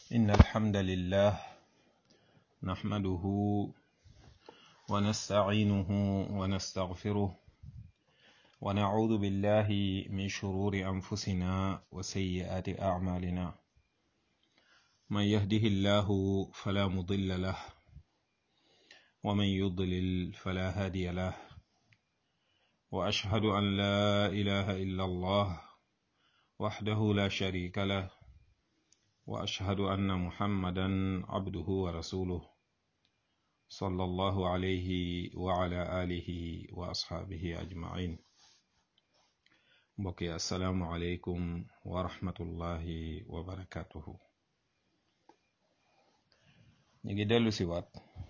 إن الحمد لله نحمده ونستعينه ونستغفره ونعوذ بالله من شرور أنفسنا وسيئات أعمالنا من يهده الله فلا مضل له ومن يضلل فلا هادي له وأشهد أن لا إله إلا الله وحده لا شريك له وأشهد أن محمدا عبده ورسوله صلى الله عليه وعلى آله وأصحابه أجمعين بقي السلام عليكم ورحمة الله وبركاته نيجي دلو سيوات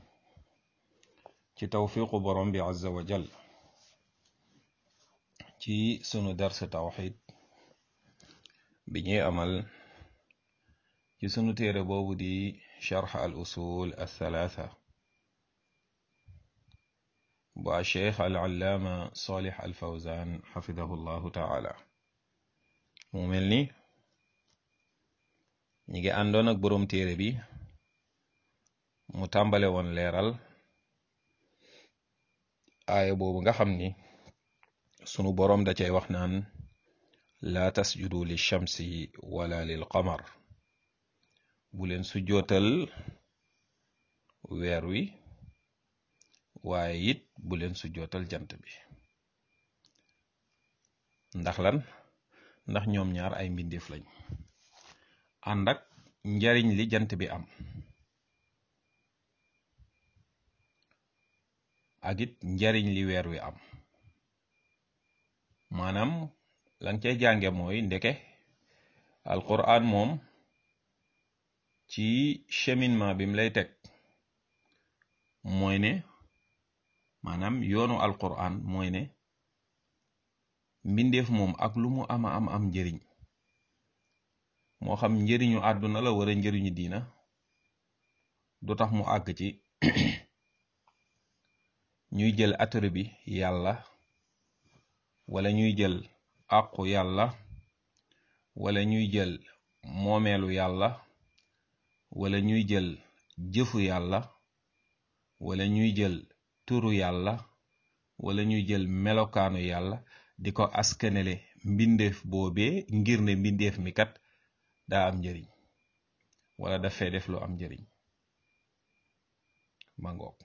ci tawfiqu borom bi azza wa jal ci sunu dars tawxid bi ñuy amal ci sunu téere boobu di charx al usul althalatha bu a cheikh al allaama salih al fawzan xafidahu llahu taala mu mel ni ñi ngi àndoon ak borom téere bi mu tàmbale woon leeral aaya boobu nga xam ni sunu boroom da cay wax naan laa tasjudu li shamsi wala lil qamar bu leen sujjootal weer wi waaye it bu leen sujjootal jant bi ndax lan ndax ñoom ñaar ay mbindeef lañ ànd ak njariñ li jant bi am ak it njariñ li weer wi am maanaam lan cay jànge mooy ndeke alquran moom ci cheminement bi mu lay teg mooy ne maanaam yoonu alquran mooy ne mbindeef moom ak lu mu ama am am njëriñ moo xam njëriñu àdduna la wala njëriñu diina du tax mu àgg ci ñuy jël attribut bi yàlla wala ñuy jël àqu yàlla wala ñuy jël moomeelu yàlla wala ñuy jël jëfu yàlla wala ñuy jël turu yàlla wala ñuy jël melokaanu yàlla di ko askanele mbindeef boobee ngir ne mbindeef mi kat daa am njëriñ wala dafay def lu am njëriñ mangoog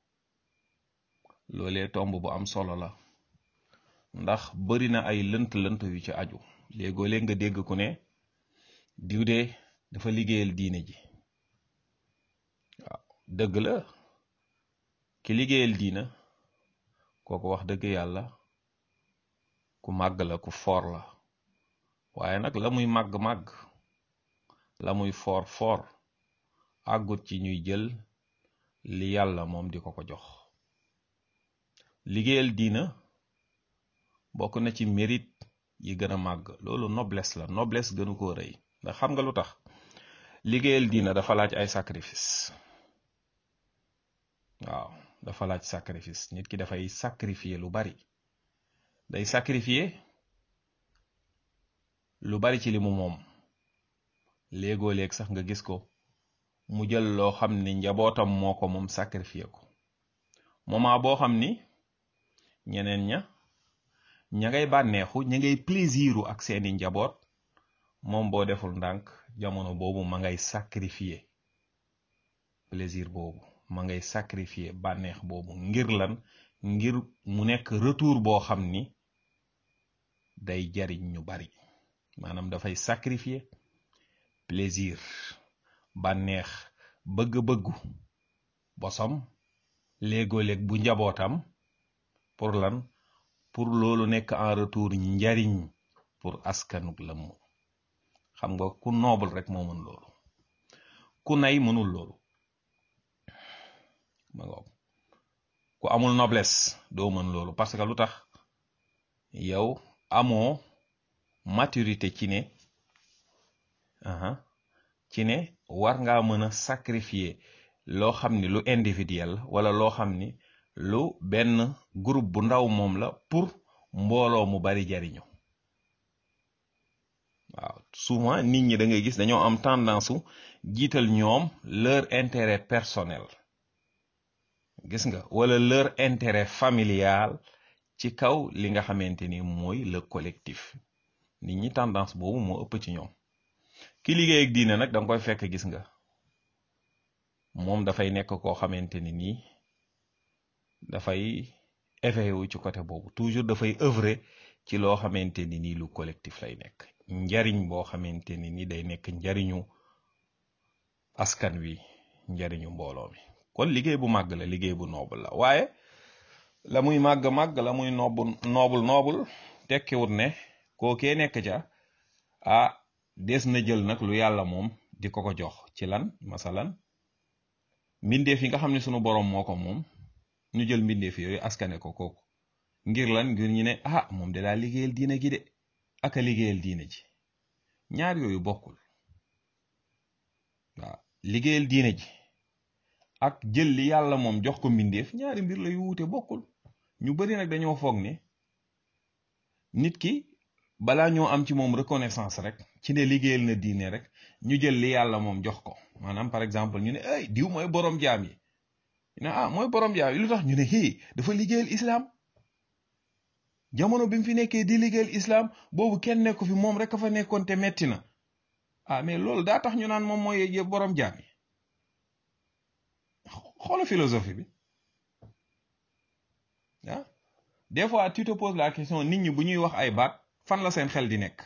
loolee tomb bu am solo la ndax bari na ay lënt-lënt yu ci aju léegoo léeg nga dégg ku ne diw de dafa liggéeyal diine ji waaw dëgg la ki liggéeyal diina kooku wax dëgg yàlla ku màgg la ku foor la waaye nag la muy màgg-màgg la muy foor foor àggut ci ñuy jël li yàlla moom di ko ko jox liggéeyal diina bokk na ci mérite yi gën a màgg loolu noblesse la noblesse gënu koo rëy ndax xam nga lu tax liggéeyal diina dafa laaj ay sacrifice waaw dafa laaj sacrifice nit ki dafay sacrifier lu bari day sacrifier lu bari ci li mu moom léegoo léeg sax nga gis ko mu jël loo xam ni njabootam moo ko moom sacrifier ko moment boo xam ni ñeneen ña ña ngay bànneexu ña ngay plaisiru ak seeni njaboot moom boo deful ndànk jamono boobu ma ngay sacrifier plaisir boobu ma ngay sacrifier bànneex boobu ngir lan ngir mu nekk retour boo xam ni day jariñ ñu bari maanaam dafay sacrifier plaisir bànneex bëgg-bëggu bosom léegoo-léeg bu njabootam pour lan pour loolu nekk en retour njariñ pour askanuk la mu xam nga ku noble rek moo mën loolu ku nay mënul loolu ma nga ku amul noblesse doo mën loolu parce que lu tax yow amoo maturité ci ne aha ci ne war ngaa mën a sacrifier loo xam ni lu individuel wala loo xam ni lu benn groupe bu ndaw moom la pour mbooloo mu bari jariñu waaw souvent nit ñi da ngay gis dañoo am tendance su jiital ñoom leur intérêt personnel gis nga wala leur intérêt familial ci kaw li nga xamante ni mooy le collectif nit ñi tendance boobu moo ëpp ci ñoom ki liggéey ak diine nag da nga koy fekk gis nga moom dafay nekk koo xamante ni nii dafay éveillé wu ci côté boobu toujours dafay œuvrer ci loo xamante ni nii lu collectif lay nekk njariñ boo xamante ni ni day nekk njariñu askan wi njariñu mbooloo mi kon liggéey bu màgg la liggéey bu noble la waaye la muy màgg-màgg la muy noobul noobul noobul tekkiwut ne kookee nekk ca ah des na jël nag lu yàlla moom di ko ko jox ci lan masalan mbindeef yi nga xam ne sunu boroom moo ko moom ñu jël mbindeef yooyu askane ko kooku ngir lan ngir ñu ne ah moom de daa liggéeyal diine gi de aka liggéeyal diine ji ñaar yooyu bokkul waaw liggéeyal diine ji ak jël li yàlla moom jox ko mbindeef ñaari mbir la yu wuute bokkul ñu bari nag dañoo foog ne nit ki balaa ñoo am ci moom reconnaissance rek ci ne liggéeyal na diine rek ñu jël li yàlla moom jox ko maanaam par exemple ñu ne ay diw mooy borom jaam yi ñu ne ah mooy borom jaam yi lu tax ñu ne hii dafa liggéeyal islam jamono bi mu fi nekkee di liggéeyal islam boobu kenn nekku fi moom rek a fa nekkoon te metti na ah mais loolu daa tax ñu naan moom mooy borom jaam yi xoola philosophie bi ah des fois tu te poses la question nit ñi bu ñuy wax ay baat fan la seen xel di nekk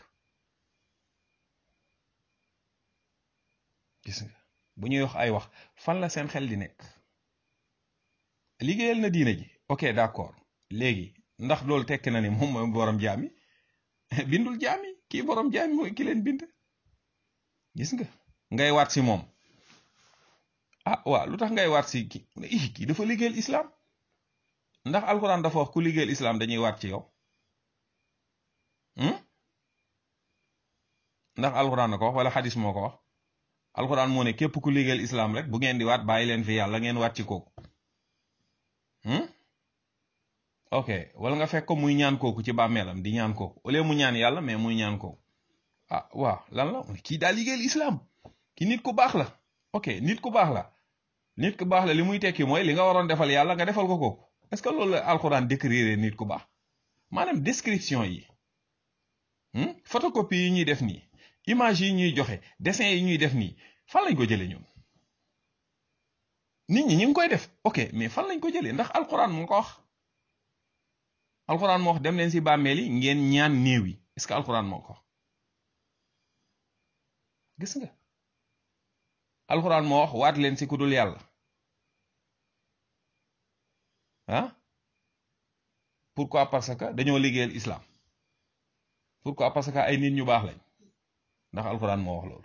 gis nga bu ñuy wax ay wax fan la seen xel di nekk liggéeyal na diine ji ok d'accord léegi ndax loolu tekki na ni moom mooy borom jaam yi bindul jaam yi kii borom jaam yi mooy ki leen bind gis nga ngay waat si moom ah waaw lu tax ngay waat si ki ii kii dafa liggéeyal islam ndax alxuraan dafa wax ku liggéeyal islam dañuy waat ci yow ndax alxuraan na ko wax wala xadis moo ko wax alxuraan moo ne képp ku liggéeyal islam rek bu ngeen di waat bàyyi leen fi yàlla ngeen waat ci kooku ok wala nga fekk ko muy ñaan kooku ci bàmmeelam di ñaan kooku au lieu mu ñaan yàlla mais muy ñaan kooku ah waaw lan la kii daa liggéeyal islam ki nit ku baax la ok nit ku baax la nit ku baax la li muy tekki mooy li nga waroon defal yàlla nga defal ko kooku est-ce que loolu la alxuraan décrire nit ku baax maanaam description yi photocopie yi ñuy def nii image yi ñuy joxe dessin yi ñuy def nii fan lañ ko jëlee ñun nit ñi ñu ngi koy def ok mais fan lañ ko jëlee ndax alxuraan moo ko wax alxuraan moo wax dem leen si bàmmeel yi ngeen ñaan néew yi est-ce que alxuraan moo ko wax gis nga alxuraan moo wax waat leen si ku dul yàlla ah pourquoi parce que dañoo liggéeyal islam pourquoi parce que ay nit ñu baax lañ ndax alxuraan moo wax loolu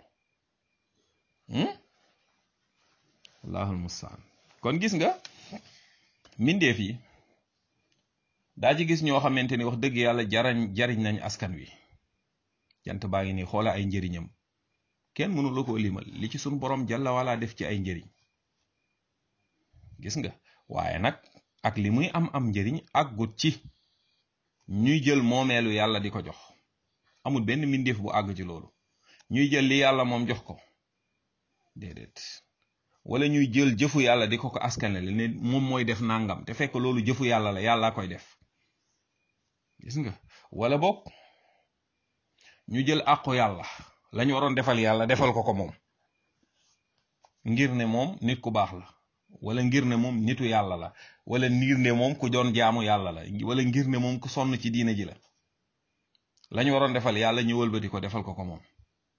allahul mustaan kon gis nga mbindeef yi daa ci gis ñoo xamante ni wax dëgg yàlla jarañ jariñ nañ askan wi jant baa ngi nii xoola ay njëriñam kenn mënu la ko limal li ci suñ borom jàlla wala def ci ay njëriñ gis nga waaye nag ak li muy am am njëriñ ak gut ci ñuy jël moomeelu yàlla di ko jox amul benn mbindeef bu àgg ci loolu ñuy jël li yàlla moom jox ko déedéet wala ñuy jël jëfu yàlla di ko ko askanale ne moom mooy def nangam te fekk loolu jëfu yàlla la yàlla koy def gis nga wala boog ñu jël àqu yàlla lañu waroon defal yàlla defal ko ko moom ngir ne moom nit ku baax la wala ngir ne moom nitu yàlla la wala ngir ne moom ku doon jaamu yàlla la wala ngir ne moom ku sonn ci diina ji la lañu waroon defal yàlla ñu wëlbati ko defal ko ko moom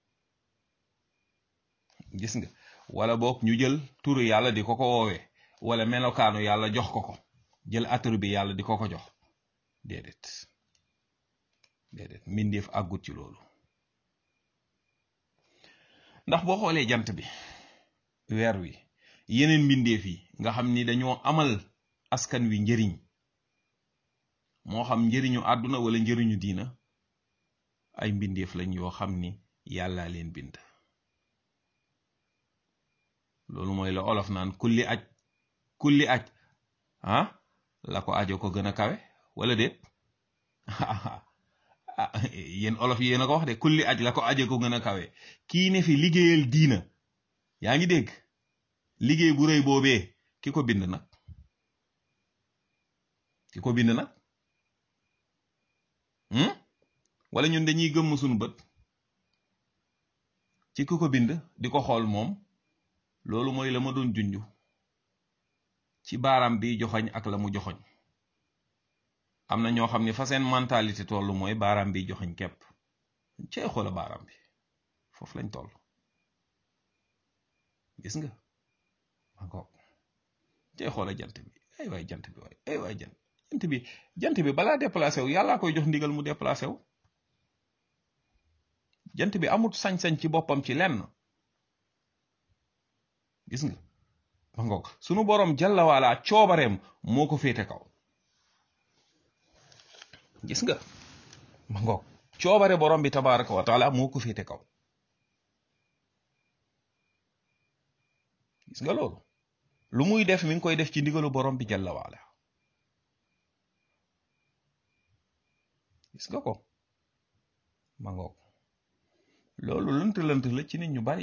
gis nga wala boog ñu jël turu yàlla di ko ko woowee wala melokaanu yàlla jox ko ko jël aturu bi yàlla di ko ko jox déedéet déedéet mbindeef àggut ci loolu ndax boo xoolee jant bi weer wi yeneen mbindeef yi nga xam ni dañoo amal askan wi njëriñ moo xam njëriñu àdduna wala njëriñu diina ay mbindeef lañ yoo xam ni yàllaa leen bind loolu mooy la olof naan kulli aj kulli aj ah la ko ajo ko gën a kawe wala déet ah yéen olof yi yéen a ko wax de kulli aj la ko aje ko gën a kawe kii ne fi liggéeyal diina yaa ngi dégg liggéey bu rëy boobee ki ko bind nag ki ko bind nag wala ñun dañuy gëmm suñu bët ci ki ko bind di ko xool moom loolu mooy la ma doon junju ci baaraam bi joxoñ ak la mu joxoñ am na ñoo xam ne fa seen mentalité tollu mooy baaraam bi joxoñ képp cey xoola baaraam bi foofu lañ toll gis nga encore cey xoola jant bi ay waay jant bi waay ay waay jant jant bi jant bi balaa déplacé wu yàllaa koy jox ndigal mu déplacé wu jant bi amut sañ-sañ ci boppam ci lenn gis nga ma ngoog sunu boroom jalla waala coobareem moo ko féete kaw gis nga ma ngoog coobare borom bi tabaraka wa taala moo ko féete kaw gis nga loolu lu muy def mi ngi koy def ci ndigalu borom bi jalla waala gis nga ko ma ngoog loolu lënt lënt la ci nit ñu bari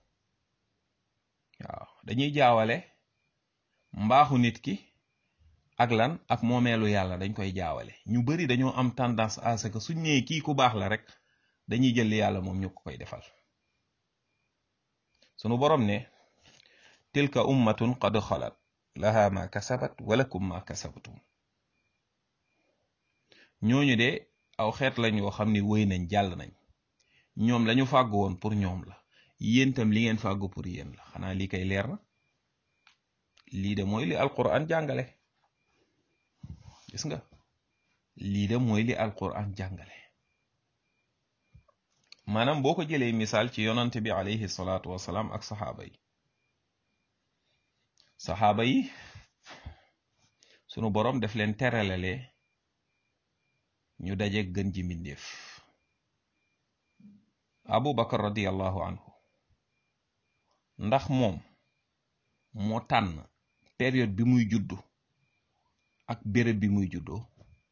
waaw dañuy jaawale mbaaxu nit ki ak lan ak moomeelu yàlla dañ koy jaawale ñu bari dañoo am tendance à ce que suñ nee kii ku baax la rek dañuy jël yàlla moom ñu ko koy defal sunu borom ne tilka ummatun qad xalat laha ma kasabat walakum ma kasabtum ñooñu de aw xeet lañ yoo xam ni wéy nañ jàll nañ ñoom lañu fàggu woon pour ñoom la yéen tam li ngeen fàggu pour yéen la xanaa lii kay leer na lii de mooy li alquran jàngale gis nga lii de mooy li alquran jàngale maanaam boo ko jëlee misaal ci yonante bi alayhi salaatu wasalaam ak saxaaba yi saxaaba yi sunu boroom def leen teralale ñu daje gën ji mbindeef abu bakar radiallahu anhu ndax moom moo tànn période bi muy juddu ak béréb bi muy juddoo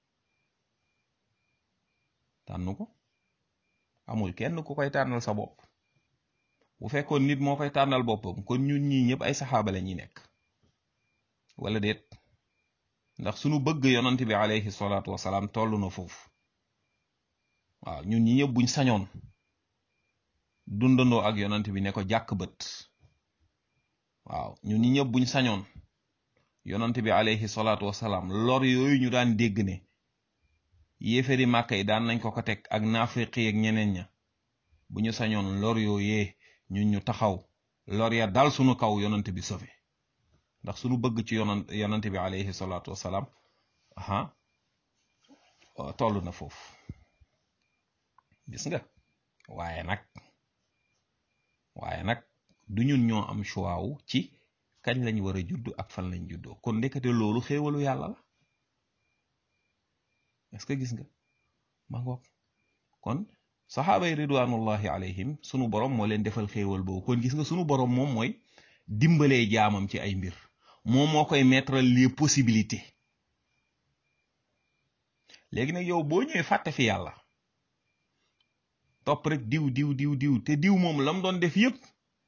tànn ko amul kenn ku koy tànnal sa bopp bu fekkoon nit moo koy tànnal boppam kon ñun ñii ñëpp ay saxaaba la ñuy nekk wala déet ndax sunu bëgg yonant bi alayhi salaatu wasalaam toll na foofu waaw ñun ñi ñëpp buñ sañoon dundandoo ak yonant bi ne ko jàkk bët waaw ñun ñi ñëpp buñ sañoon yonant bi alayhi salaatu wasalaam lor yooyu ñu daan dégg ne yéefari màkka yi daan nañ ko ko teg ak naafiqi ak ñeneen ña bu ñu sañoon lor yooyee ñun ñu taxaw lor ya dal sunu kaw yonant bi sofe ndax sunu bëgg ci yonant yonant bi alayhi salaatu wasalaam aha toll na foofu gis nga waaye nag waaye nag du ñun ñoo am choix wu ci kañ lañ war a judd ak fan lañ juddoo kon ndekete loolu xéewalu yàlla la est-ce que gis nga ma ngoog kon saxaaba yi ridwanullahi alayhim sunu borom moo leen defal xéewal boobu kon gis nga sunu borom moom mooy dimbalee jaamam ci ay mbir moom moo koy mettre les possibilités léegi nag yow boo ñëwee fàtte fi yàlla topp rek diw diw diw diw te diw moom lam doon def yépp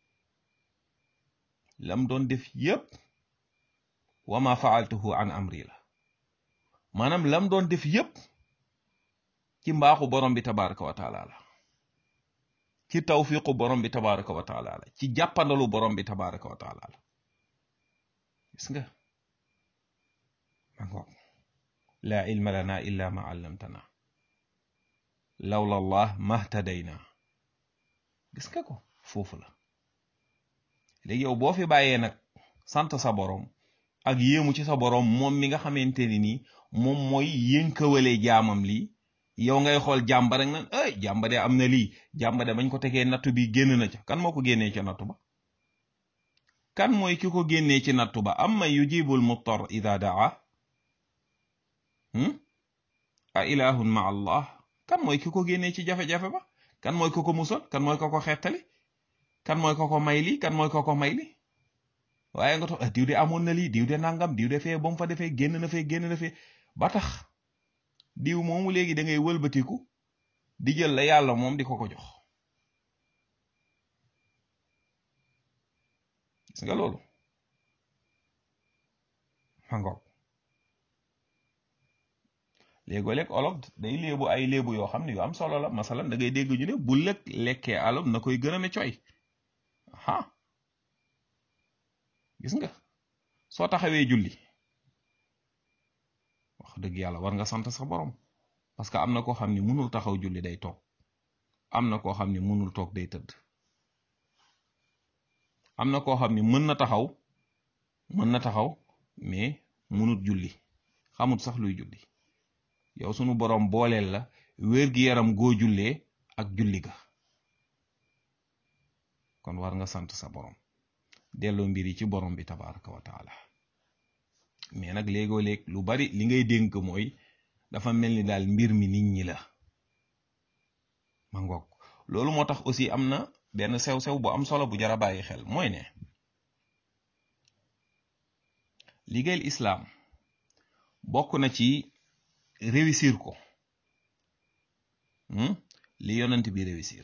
lam doon def yépp wa ma faaltuhu an amri la maanaam lam doon def yépp ci mbaaxu borom bi tabaraka wa taala la ci tawfiqu borom bi tabaraka wa taala la ci jàppandalu borom bi tabaraka wa taala la gis nga mangoog laa ilma lana illa ma allamtana lawla allah mahtadayna gis nga ko foofu la léegi yow boo fi bàyyee nag sant sa borom ak yéemu ci sa borom moom mi nga xamante ni nii moom mooy yënkawalee jaamam lii yow ngay xool jàmba rek nan ay jàmba de am na lii jàmba de bañ ko tegee nattu bi génn na ca kan moo ko génnee ca nattu ba kan mooy ki ko génnee ci nattu ba am man yujibul muttar ida daa a ilahun ma allah kan mooy ki ko génnee ci jafe-jafe ba kan mooy ko ko musal kan mooy ko ko xettali kan mooy ko ko may lii kan mooy ko ko may lii waaye nga toog diw de amoon na lii diw de nangam diw de fee ba mu fa defee génn na fee génn na fee ba tax diw moomu léegi da ngay wëlbatiku di jël la yàlla moom di ko ko jox gis nga loolu mangoog léegoo-leeg olof day léebu ay léebu yoo xam ne yu am solo la masalan da ngay dégg ñu ne bu lëg lekkee alof na koy gën a ne coy ah gis nga soo taxawee julli wax dëgg yàlla war nga sant sa borom parce que am na koo xam ni mënul taxaw julli day toog am na koo xam ni mënul toog day tëdd am na koo xam ni mën na taxaw mën na taxaw mais mënut julli xamut sax luy julli yow sunu borom booleel la wér-gi-yaram goo jullee ak julli ga kon war nga sant sa borom delloo mbir yi ci borom bi tabaraka wa taala mais nag léegoo léeg lu bari li ngay dénk mooy dafa mel ni daal mbir mi nit ñi la ma ngoog loolu moo tax aussi am na benn sew-sew bu am solo bu jara bàyyi xel mooy ne liggéeyal islaam bokk na ci réussir ko li yonent bi réussir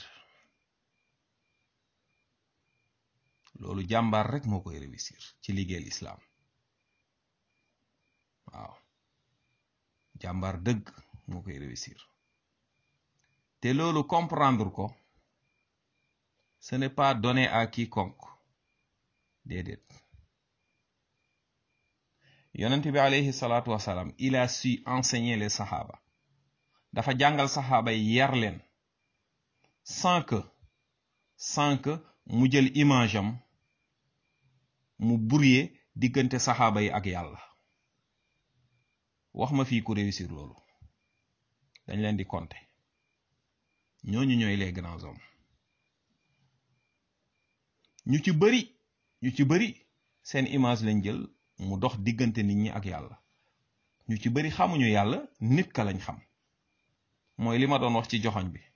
loolu jàmbaar rek moo koy réussir ci liggéeyal islaam waaw jàmbaar dëgg moo koy réussir te loolu comprendre ko ce n'est pas donné à quiconque déedéet yonent bi alayhi salaatu wasalaam il a su enseigner les sahaba dafa jàngal saxaaba yi yar leen sans que sans que mu jël image am mu brouiller diggante saxaaba yi ak yàlla wax ma fii ku réussir loolu dañ leen di compter ñooñu ñooy les grands hommes ñu ci bari ñu ci bari seen image lañ jël mu dox diggante nit ñi ak yàlla ñu ci bari xamuñu yàlla nit ka lañ xam mooy li ma doon wax ci joxoñ bi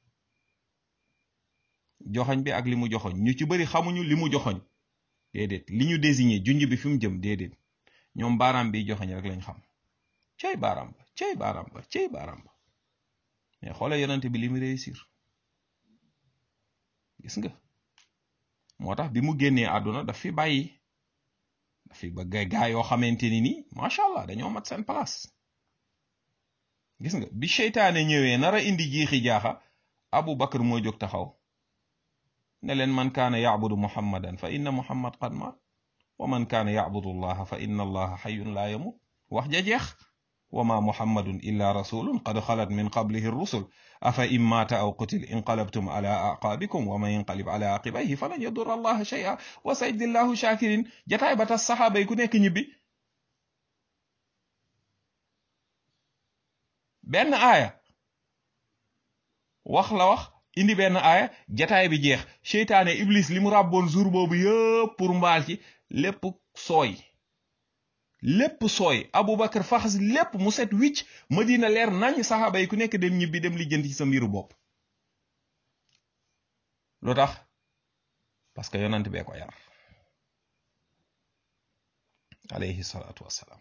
joxoñ bi ak li mu joxoñ ñu ci bari xamuñu li mu joxoñ déedéet li ñu désigné junj bi fi mu jëm déedéet ñoom baaraam bi joxoñ rek lañ xam cey baaraam ba cey baaraam ba cey baaraam ba mais xoole yonent bi li mu réussir gis nga moo tax bi mu génnee àdduna daf fi bàyyi daf fi ba gaa yoo xamante ni nii macha allah dañoo mat seen place gis nga bi seytaane ñëwee nara indi jiixi jaaxa abu bakar moo jóg taxaw ne leen man kaana yacbudu muhammadan fa inna muhammad qad maat wa man kaana yacbudu allaha fa inna allaha xayun laa yamut wax ja jeex wa ma muhammadun illa rasulun qad xalat min qablihi rusul afa in maata aw qutil inqalabtum ala aqaabikum wa man yanqalib ala aqibayhi falan yadurra allaha shay'a wa sayajzi llahu shakirin jataay ba tas saxaaba yi ku nekk ñibbi benn aaya wax la wax indi benn aaya jataay bi jeex seytaane iblis li mu ràbboon jour boobu yëpp pour mbaal ci lépp sooy lépp sooy abubakar faxas lépp mu set wicc madina leer nañ saxaaba yi ku nekk dem ñibbi dem lijjanti ci sa mbiru bopp lu tax parce que yonant bee ko yar alayhi salaatu wassalaam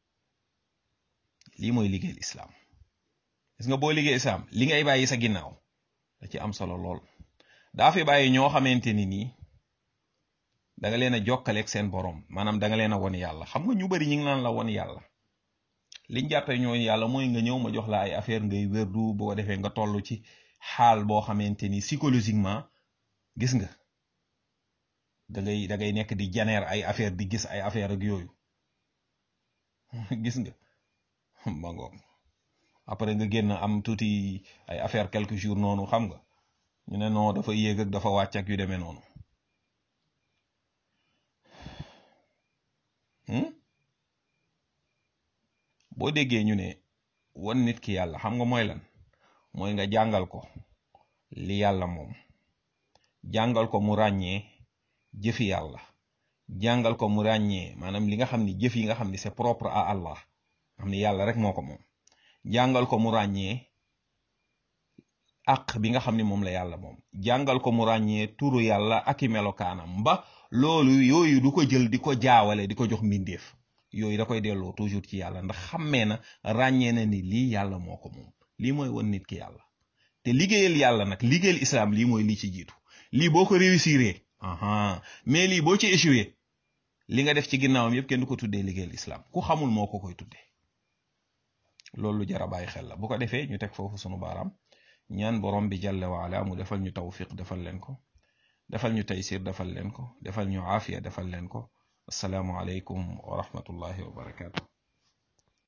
lii mooy liggéeyal islaam gis nga boo liggéey islaam li ngay bàyyi sa ginnaaw da ci am solo lool daa fi bàyyi ñoo xamante ni nii da nga leen a jokkaleeg seen borom maanaam da nga leen a won yàlla xam nga ñu bari ñu ngi naan la won yàlla liñ jàppee ñooñu yàlla mooy nga ñëw ma jox la ay affaire ngay wérdu boo defee nga toll ci xaal boo xamante ni psychologiquement gis nga da ngay da ngay nekk di janeer ay affaire di gis ay affaire ak yooyu gis nga ma ngoog après nga génn am tuuti ay affaire quelques jours noonu xam nga ñu ne non dafa yéeg ak dafa wàcc ak yu demee noonu boo déggee ñu ne wan nit ki yàlla xam nga mooy lan mooy nga jàngal ko li yàlla moom jàngal ko mu ràññee jëfi yàlla jàngal ko mu ràññee maanaam li nga xam ni jëf yi nga xam ni c'est propre à Allah xam ni yàlla rek moo ko moom jàngal ko mu ràññee àq bi nga xam ni moom la yàlla moom jàngal ko mu ràññee turu yàlla ak i melokaanam ba loolu yooyu du ko jël di ko jaawale di ko jox mbindeef yooyu da koy delloo toujours ci yàlla ndax xammee na ràññee na ni lii yàlla moo ko moom lii mooy won nit ki yàlla te te liggéeyal yàlla nag liggéeyal islam lii mooy lii ci jiitu lii boo ko réussiree aha mais lii boo ci échoué li nga def ci ginnaawam yëpp kenn du ko tuddee liggéeyal islam ku xamul moo ko koy tuddee loolu lu jar a bàyyi xel la bu ko defee ñu teg foofu sunu baaraam ñaan borom bi jalla waala mu defal ñu tawfiq defal leen ko defal ñu taysir defal leen ko defal ñu aafiya defal leen ko asalaamu aleykum wa rahmatullahi wa barakaatu